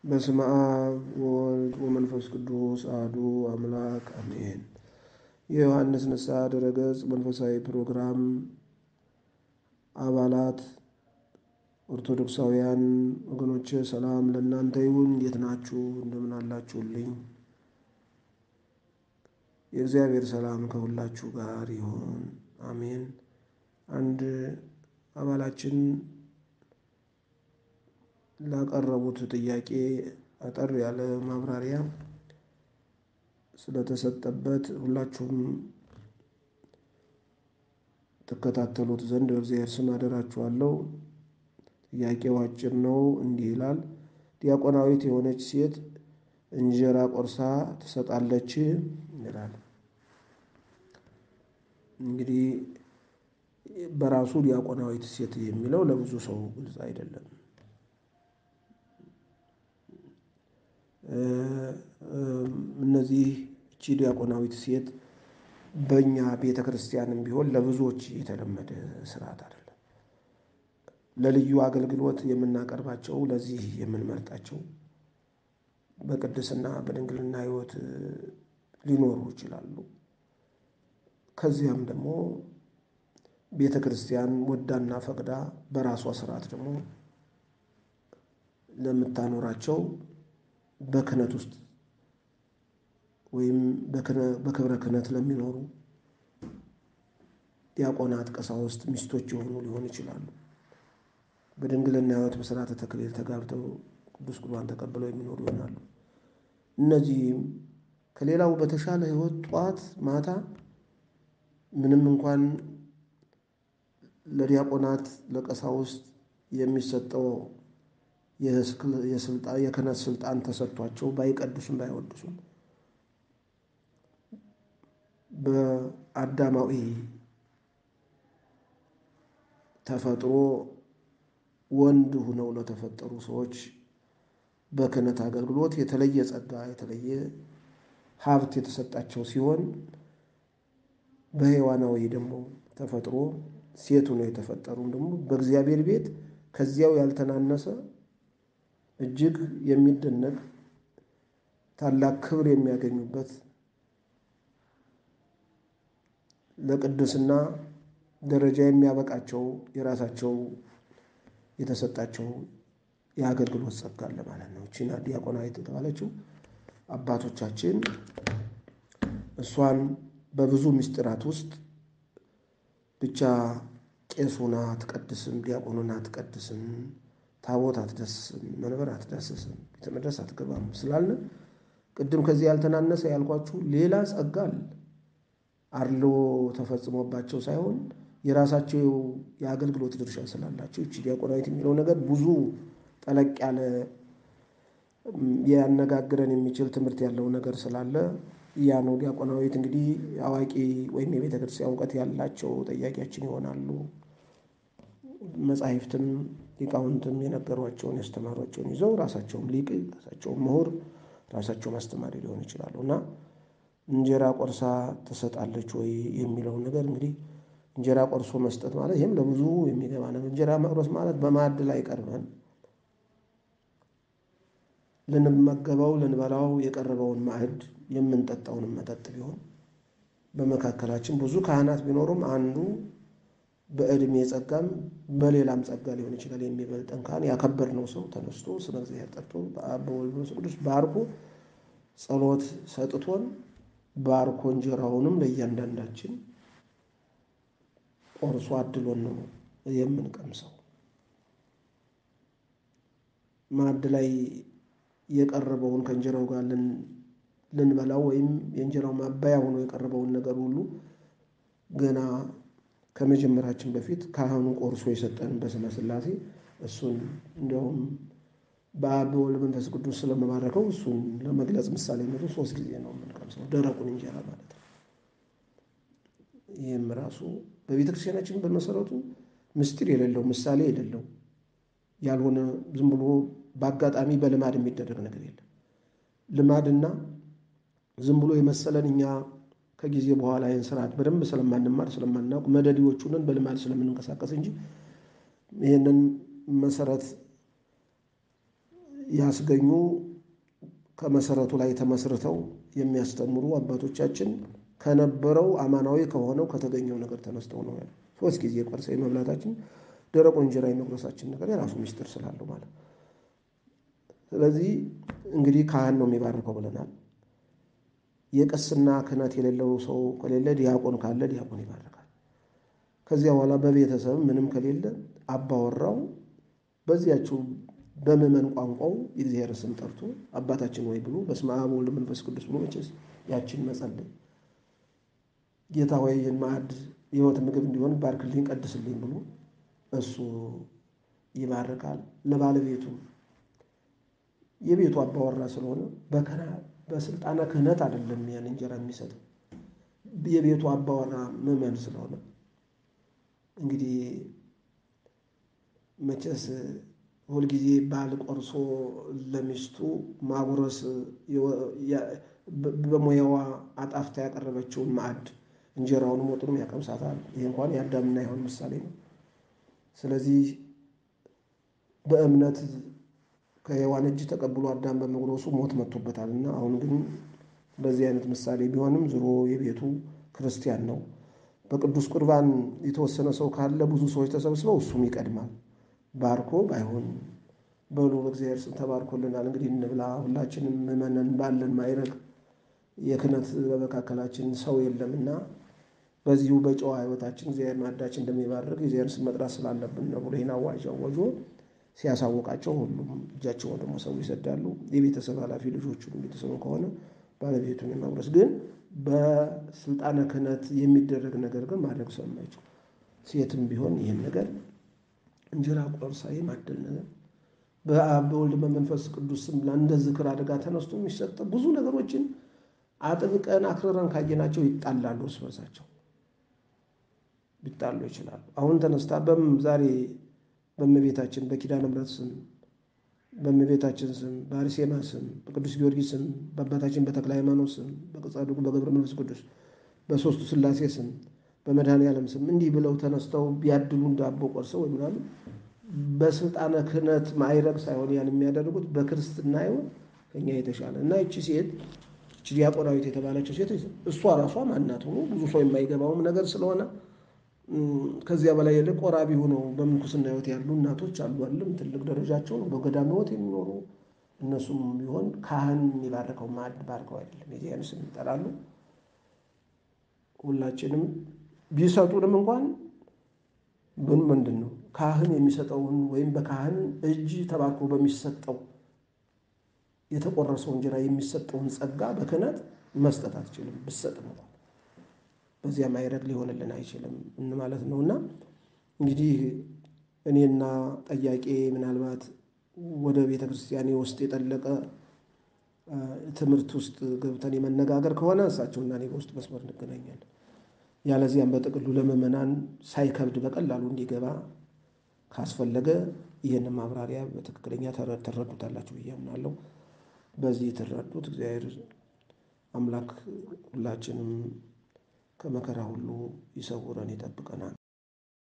በስመ አብ ወወልድ ወመንፈስ ቅዱስ አሐዱ አምላክ አሜን። የዮሐንስ ንስሐ ድረገጽ መንፈሳዊ ፕሮግራም አባላት ኦርቶዶክሳውያን ወገኖች ሰላም ለእናንተ ይሁን። እንዴት ናችሁ? እንደምን አላችሁልኝ? የእግዚአብሔር ሰላም ከሁላችሁ ጋር ይሁን፣ አሜን። አንድ አባላችን ላቀረቡት ጥያቄ አጠር ያለ ማብራሪያ ስለተሰጠበት ሁላችሁም ትከታተሉት ዘንድ በእግዚአብሔር ስም አደራችኋለሁ። ጥያቄው አጭር ነው። እንዲህ ይላል። ዲያቆናዊት የሆነች ሴት እንጀራ ቆርሳ ትሰጣለች ይላል። እንግዲህ በራሱ ዲያቆናዊት ሴት የሚለው ለብዙ ሰው ግልጽ አይደለም። እነዚህ እቺ ዲያቆናዊት ሴት በእኛ ቤተ ክርስቲያንም ቢሆን ለብዙዎች የተለመደ ስርዓት አይደለም። ለልዩ አገልግሎት የምናቀርባቸው ለዚህ የምንመርጣቸው በቅድስና በድንግልና ሕይወት ሊኖሩ ይችላሉ። ከዚያም ደግሞ ቤተ ክርስቲያን ወዳና ፈቅዳ በራሷ ስርዓት ደግሞ ለምታኖራቸው በክህነት ውስጥ ወይም በክብረ ክህነት ለሚኖሩ ዲያቆናት፣ ቀሳውስት ሚስቶች የሆኑ ሊሆኑ ይችላሉ። በድንግልና ሕይወት በሥርዓተ ተክሊል ተጋብተው ቅዱስ ቁርባን ተቀብለው የሚኖሩ ይሆናሉ። እነዚህም ከሌላው በተሻለ ሕይወት ጠዋት ማታ ምንም እንኳን ለዲያቆናት ለቀሳውስት የሚሰጠው የክህነት ስልጣን ተሰጥቷቸው ባይቀድሱም ባይወድሱም በአዳማዊ ተፈጥሮ ወንድ ሁነው ለተፈጠሩ ሰዎች በክህነት አገልግሎት የተለየ ጸጋ የተለየ ሀብት የተሰጣቸው ሲሆን በሔዋናዊ ደግሞ ተፈጥሮ ሴት ሆነው የተፈጠሩም ደግሞ በእግዚአብሔር ቤት ከዚያው ያልተናነሰ እጅግ የሚደነቅ ታላቅ ክብር የሚያገኙበት ለቅድስና ደረጃ የሚያበቃቸው የራሳቸው የተሰጣቸው የአገልግሎት ጸጋ አለ ማለት ነው። እቺና ዲያቆናዊት የተባለችው አባቶቻችን እሷን በብዙ ምስጢራት ውስጥ ብቻ ቄሱን አትቀድስም፣ ዲያቆኑን አትቀድስም፣ ታቦት አትዳስስም፣ መንበር አትዳስስም፣ ቤተ መቅደስ አትገባም ስላልን ቅድም ከዚህ ያልተናነሰ ያልኳችሁ ሌላ ጸጋ አለ። አድሎ ተፈጽሞባቸው ሳይሆን የራሳቸው የአገልግሎት ድርሻ ስላላቸው እቺ ዲያቆናዊት የሚለው ነገር ብዙ ጠለቅ ያለ ያነጋግረን የሚችል ትምህርት ያለው ነገር ስላለ ያ ነው። ዲያቆናዊት እንግዲህ አዋቂ ወይም የቤተ ክርስቲያን እውቀት ያላቸው ጠያቂያችን ይሆናሉ። መጻሕፍትም ሊቃውንትም የነገሯቸውን ያስተማሯቸውን ይዘው ራሳቸውም ሊቅ ራሳቸውም ምሁር ራሳቸውም አስተማሪ ሊሆኑ ይችላሉ እና እንጀራ ቆርሳ ትሰጣለች ወይ የሚለውን ነገር እንግዲህ እንጀራ ቆርሶ መስጠት ማለት ይህም ለብዙ የሚገባ ነው። እንጀራ መቁረስ ማለት በማዕድ ላይ ቀርበን ልንመገበው ልንበላው የቀረበውን ማዕድ የምንጠጣውንም መጠጥ ቢሆን በመካከላችን ብዙ ካህናት ቢኖሩም አንዱ በዕድሜ ጸጋም በሌላም ጸጋ ሊሆን ይችላል የሚበልጠን ካህን ያከበርነው ሰው ተነስቶ ስመ እግዚአብሔር ጠርቶ በአብ በወልድ በመንፈስ ቅዱስ ባርኮ ጸሎት ሰጥቶን ባርኮ እንጀራውንም ለእያንዳንዳችን ቆርሶ አድሎን ነው የምንቀምሰው። ማዕድ ላይ የቀረበውን ከእንጀራው ጋር ልንበላው ወይም የእንጀራው ማባያ ሆኖ የቀረበውን ነገር ሁሉ ገና ከመጀመራችን በፊት ካህኑ ቆርሶ የሰጠንን በስመ ሥላሴ እሱን እንዲያውም በአብ በወልድ መንፈስ ቅዱስ ስለመባረከው እሱን ለመግለጽ ምሳሌነቱ ሶስት ጊዜ ነው የምንቀምሰው፣ ደረቁን እንጀራ ማለት ነው። ይህም ራሱ በቤተ ክርስቲያናችን በመሰረቱ ምስጢር የሌለው ምሳሌ የሌለው ያልሆነ ዝም ብሎ በአጋጣሚ በልማድ የሚደረግ ነገር የለም። ልማድና ዝም ብሎ የመሰለን እኛ ከጊዜ በኋላ ይህን ስርዓት በደንብ ስለማንማር ስለማናውቅ መደዲዎቹንን በልማድ ስለምንንቀሳቀስ እንጂ ይህንን መሰረት ያስገኙ ከመሰረቱ ላይ ተመስርተው የሚያስተምሩ አባቶቻችን ከነበረው አማናዊ ከሆነው ከተገኘው ነገር ተነስተው ነው ያለው። ሶስት ጊዜ ቆርሰ መብላታችን ደረቁ እንጀራ የመጉረሳችን ነገር የራሱ ምስጢር ስላለው ማለት ስለዚህ እንግዲህ ካህን ነው የሚባርከው ብለናል። የቅስና ክህነት የሌለው ሰው ከሌለ ዲያቆን ካለ ዲያቆን ይባርካል። ከዚያ በኋላ በቤተሰብ ምንም ከሌለ አባወራው በዚያችው በምዕመን ቋንቋው የእግዚአብሔር ስም ጠርቶ አባታችን ወይ ብሎ በስመ አብ ወወልድ ወመንፈስ ቅዱስ ብሎ መቼስ ያችን መጸለይ ጌታ ሆይ ማዕድ የሕይወት ምግብ እንዲሆን ባርክልኝ፣ ቀድስልኝ ብሎ እሱ ይባርካል። ለባለቤቱ የቤቱ አባወራ ስለሆነ በከና በስልጣነ ክህነት አይደለም ያን እንጀራ የሚሰጠው የቤቱ አባወራ ምዕመን ስለሆነ እንግዲህ መቼስ ሁልጊዜ ባል ቆርሶ ለሚስቱ ማጉረስ በሙያዋ አጣፍታ ያቀረበችውን ማዕድ እንጀራውንም ወጡንም ያቀምሳታል። ይህ እንኳን የአዳምና የሔዋን ምሳሌ ነው። ስለዚህ በእምነት ከሔዋን እጅ ተቀብሎ አዳም በመጉረሱ ሞት መጥቶበታል እና አሁን ግን በዚህ አይነት ምሳሌ ቢሆንም ዝሮ የቤቱ ክርስቲያን ነው። በቅዱስ ቁርባን የተወሰነ ሰው ካለ ብዙ ሰዎች ተሰብስበው እሱም ይቀድማል። ባርኮ ባይሆን በሉ በእግዚአብሔር ስም ተባርኮልናል፣ እንግዲህ እንብላ። ሁላችንም ምዕመናን ባለን ማይረግ የክህነት በመካከላችን ሰው የለምና በዚሁ በጨዋ ሕይወታችን እግዚአብሔር ማዕዳችን እንደሚባርክ የእግዚአብሔር ስም መጥራት ስላለብን ነው ብሎ ይህን አዋጅ አወጆ ሲያሳወቃቸው ሁሉም እጃቸውን ደግሞ ሰው ይሰዳሉ። የቤተሰብ ኃላፊ ልጆቹን ቤተሰቡ ከሆነ ባለቤቱን የማጉረስ ግን በስልጣነ ክህነት የሚደረግ ነገር ግን ማድረግ ስለማይችል ሴትም ቢሆን ይህን ነገር እንጀራ ቆርሳ የማደል ነገር በአብ በወልድ በመንፈስ ቅዱስ ስም እንደ ዝክር አደጋ ተነስቶ የሚሰጥ ብዙ ነገሮችን አጥብቀን አክርረን ካየናቸው ይጣላሉ፣ እርስ በርሳቸው ሊጣሉ ይችላሉ። አሁን ተነስታ በም ዛሬ በእመቤታችን በኪዳነ ምሕረት ስም በእመቤታችን ስም በአርሴማ ስም በቅዱስ ጊዮርጊስ ስም በአባታችን በተክለ ሃይማኖት ስም በጻድቁ በገብረ መንፈስ ቅዱስ በሦስቱ ሥላሴ ስም በመድኃኔ ዓለም ስም እንዲህ ብለው ተነስተው ቢያድሉ ዳቦ ቆርሰው ወይ ምናምን በስልጣነ ክህነት ማይረግ ሳይሆን ያን የሚያደርጉት በክርስትና ይሆን ከኛ የተሻለ እና ይቺ ሴት ይቺ ዲያቆናዊት የተባለችው ሴት እሷ ራሷ ማናት ሆኖ ብዙ ሰው የማይገባውም ነገር ስለሆነ ከዚያ በላይ ይልቅ ቆራቢ ሆነው በምንኩስና ሕይወት ያሉ እናቶች አሉ። አለም ትልቅ ደረጃቸው ነው በገዳም ሕይወት የሚኖሩ እነሱም ቢሆን ካህን የሚባርከው ማዕድ ባርከው አይደለም የዚያን ስም ይጠራሉ። ሁላችንም ቢሰጡንም እንኳን ምን ምንድን ነው ካህን የሚሰጠውን ወይም በካህን እጅ ተባርኮ በሚሰጠው የተቆረሰው እንጀራ የሚሰጠውን ጸጋ በክህነት መስጠት አትችልም። ብሰጥም እንኳን በዚያ ማይረግ ሊሆንልን አይችልም ማለት ነው። እና እንግዲህ እኔና ጠያቄ ምናልባት ወደ ቤተ ክርስቲያኔ ውስጥ የጠለቀ ትምህርት ውስጥ ገብተን የመነጋገር ከሆነ እሳቸውና እኔ በውስጥ መስመር እንገናኛለን። ያለዚያም በጥቅሉ ለምዕመናን ሳይከብድ በቀላሉ እንዲገባ ካስፈለገ ይህንን ማብራሪያ በትክክለኛ ትረዱታላችሁ ብዬ አምናለሁ። በዚህ ትረዱት እግዚአብሔር አምላክ ሁላችንም ከመከራ ሁሉ ይሰውረን ይጠብቀናል።